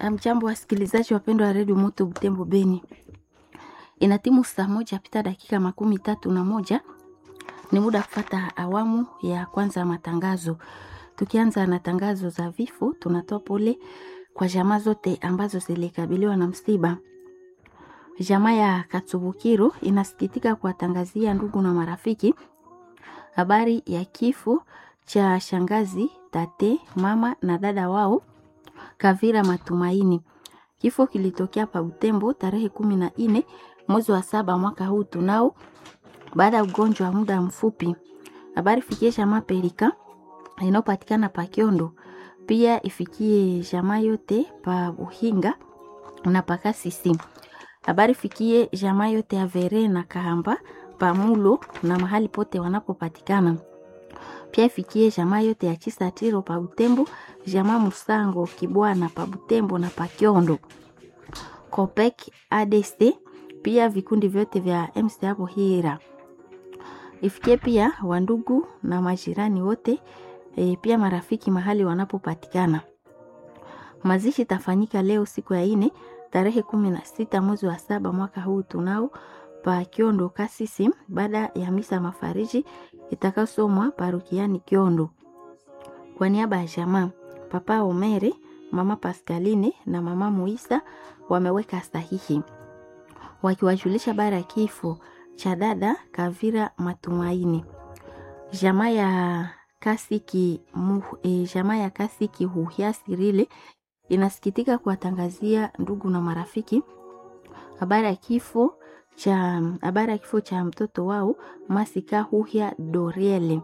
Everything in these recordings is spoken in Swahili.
Amjambo wasikilizaji wapendwa wa redio Moto Butembo Beni, ina timu saa moja pita dakika makumi tatu na moja ni muda kufata awamu ya kwanza ya matangazo. Tukianza na tangazo za vifo, tunatoa pole kwa jamaa zote ambazo zilikabiliwa na msiba. Jamaa ya Katsubukiro inasikitika kuwatangazia ndugu na marafiki habari ya kifo cha shangazi, tate, mama na dada wao Kavira Matumaini. Kifo kilitokea pa Butembo tarehe kumi na nne mwezi wa saba mwaka huu tunao, baada ya ugonjwa wa muda mfupi. Habari fikie jamaa Pelika inayopatikana pa Kiondo, pia ifikie jamaa yote pa Buhinga na Pakasisi. Habari fikie jamaa yote ya Vere na Kahamba pa Mulo na mahali pote wanapopatikana pia ifikie jamaa yote ya Chisatiro pa Butembo, jamaa Musango Kibwana pa Butembo na pa Kiondo, Kopek ADC, pia vikundi vyote vya MC hapo Hira. Ifikie pia wandugu na majirani wote e, pia marafiki mahali wanapopatikana. Mazishi tafanyika leo siku ya ine tarehe kumi na sita mwezi wa saba mwaka huu tunao pa Kiondo Kasisi, baada ya misa mafariji itakasomwa parokiani Kiondo. Kwa niaba ya jamaa, Papa Omere, Mama Pascaline na Mama Muisa wameweka sahihi wakiwajulisha bara ya kifo cha dada Kavira Matumaini. Jamaa ya Kasiki mu, e, jamaa ya Kasiki Huhia Sirile inasikitika kuwatangazia ndugu na marafiki habari ya kifo cha habari ya kifo cha mtoto wao Masika Huhia Doriele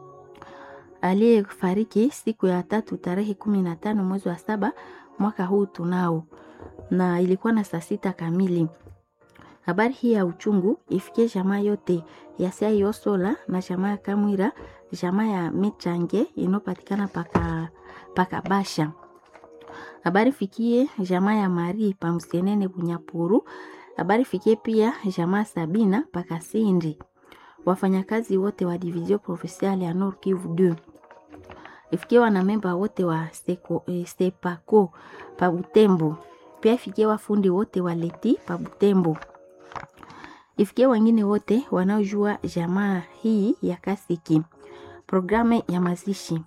aliyefariki siku ya tatu tarehe kumi na tano mwezi wa saba mwaka huu tunao, na ilikuwa na saa sita kamili. Habari hii ya uchungu ifikie jamaa yote ya Siayosola na jamaa ya Kamwira, jamaa ya Michange inayopatikana paka pakabasha. Habari fikie jamaa ya Mari Pamsenene Bunyapuru habari fikie pia jamaa Sabina Pakasindi, wafanyakazi wote wa division provinciale ya Nord Kivu 2 ifikie wanamemba wote wa Seko, eh, Sepako pa Butembo, pia ifikie wafundi wote wa Leti pa Butembo, ifikie wengine wote wanaojua jamaa hii ya Kasiki. Programu ya mazishi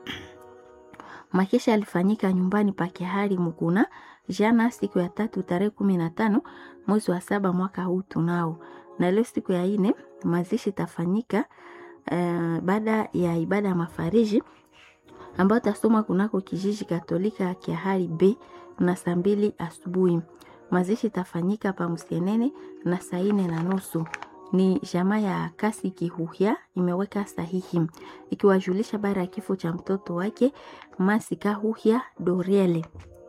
makesha alifanyika nyumbani pa Kihari Muguna jana siku ya tatu tarehe kumi na tano mwezi wa saba mwaka huu tunao, na leo siku ya ine mazishi tafanyika uh, baada ya ibada ya mafariji ambayo tasoma kunako kijiji Katolika ya Kiahari B na saa mbili asubuhi. Mazishi tafanyika pa Msienene na saa ine na nusu. Ni jamaa ya kasi Kihuhia imeweka sahihi ikiwajulisha bara ya kifo cha mtoto wake Masika Huhia Doriele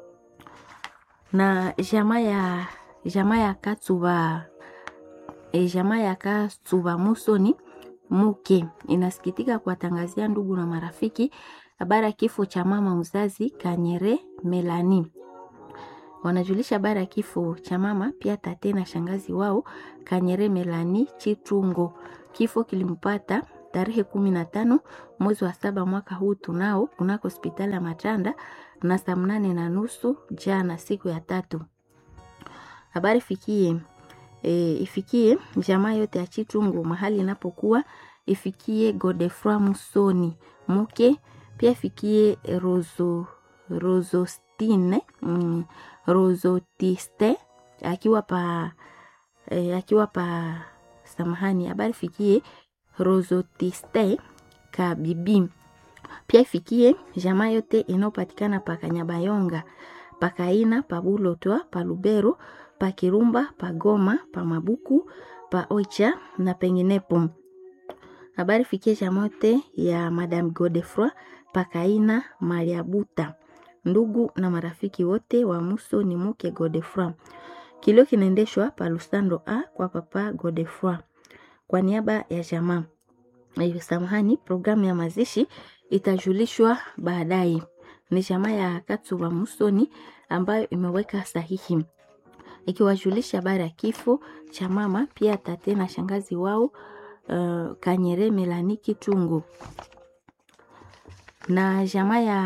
na jamaa ya jamaa ya Katsuba e, jamaa ya Katsuba Musoni Muke inasikitika kuwatangazia ndugu na marafiki habari ya kifo cha mama mzazi Kanyere Melani. Wanajulisha habari ya kifo cha mama pia tate na shangazi wao Kanyere Melani Chitungo. Kifo kilimpata tarehe kumi na tano mwezi wa saba mwaka huu tunao kunako hospitali ya Matanda na saa mnane na nusu jana siku ya tatu. Habari fikie e, ifikie jamaa yote ya Chitungu mahali inapokuwa, ifikie Godefroy Musoni Muke, pia ifikie Rozo Rozostine mm, Rozotiste akiwa pa e, akiwa pa samahani. Habari fikie Rozotiste Kabibi pia ifikie jamaa yote inayopatikana pa Kanyabayonga, Pakaina, pa Bulotwa, pa Lubero, pa Kirumba, pa Goma, pa Mabuku, pa Oicha na penginepo. Habari fikie jamaa yote ya Madame Godefroy Pakaina Mariabuta, ndugu na marafiki wote wa Muso ni Muke Godefroy. Kilio kinaendeshwa pa Lusando A kwa Papa Godefroy kwa niaba ya jamaa. Samahani, programu ya mazishi itajulishwa baadaye. Ni jamaa ya Katsuba Musoni ambayo imeweka sahihi ikiwajulisha habari ya kifo cha mama pia tate na shangazi wao uh, Kanyere Melani Kitungu na jamaa ya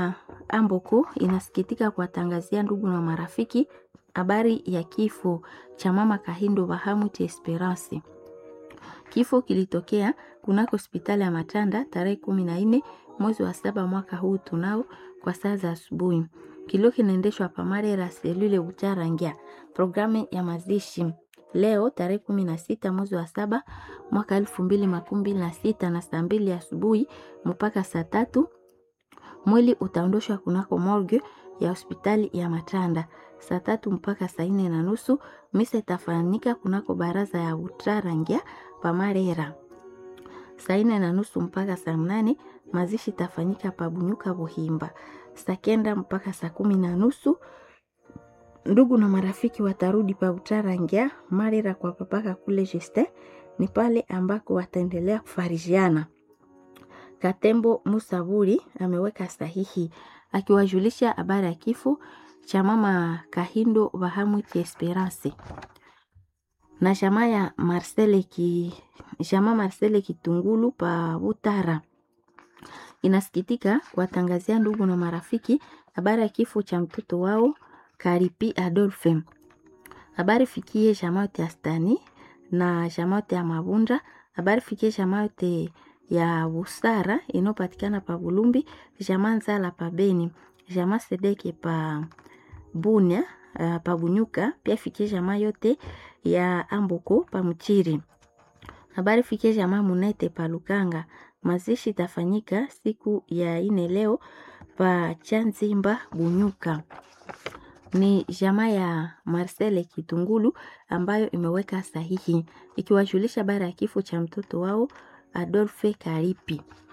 Amboko inasikitika kuwatangazia ndugu na marafiki habari ya kifo cha mama Kahindo Bahamut Esperance. Kifo kilitokea kunako hospitali ya Matanda tarehe kumi na nne mwezi wa saba mwaka huu tunao kwa saa za asubuhi. Kilio kinaendeshwa pamarera selule Utarangia. Programu ya mazishi leo tarehe kumi na sita mwezi wa saba mwaka elfu mbili makumi mbili na sita na saa mbili asubuhi mpaka saa tatu mwili utaondoshwa kunako morgue ya hospitali ya Matanda saa tatu mpaka saa nne na nusu. Misa itafanyika kunako baraza ya Utarangia pamarera saa nne na nusu mpaka saa mnane. Mazishi itafanyika pabunyuka Buhimba saa kenda mpaka saa kumi na nusu. Ndugu na marafiki watarudi pa Utarangia marera kwa papaka kule Justin, ni pale ambako wataendelea kufarijiana. Katembo Musaburi ameweka sahihi akiwajulisha habari ya kifo cha mama Kahindo Bahamut Esperance na jamaa ya Marcele ki jamaa Marcele Kitungulu pa Butara inasikitika kuwatangazia ndugu na marafiki habari ya kifo cha mtoto wao Karipi Adolphe. Habari fikie jamaa yote ya Stani na jamaa yote ya Mabunda. Habari fikie jamaa yote ya Busara inayopatikana pa Bulumbi, jamaa Nzala pa Beni, jamaa Sedeke pa Bunya uh, pa Bunyuka. Pia fikie jamaa yote ya Amboko pa Mchiri. Habari fikie jamaa Munete pa Lukanga. Mazishi itafanyika siku ya ine leo pa Chanzimba Bunyuka. Ni jamaa ya Marcele Kitungulu ambayo imeweka sahihi ikiwajulisha habari ya kifo cha mtoto wao Adolphe Karipi.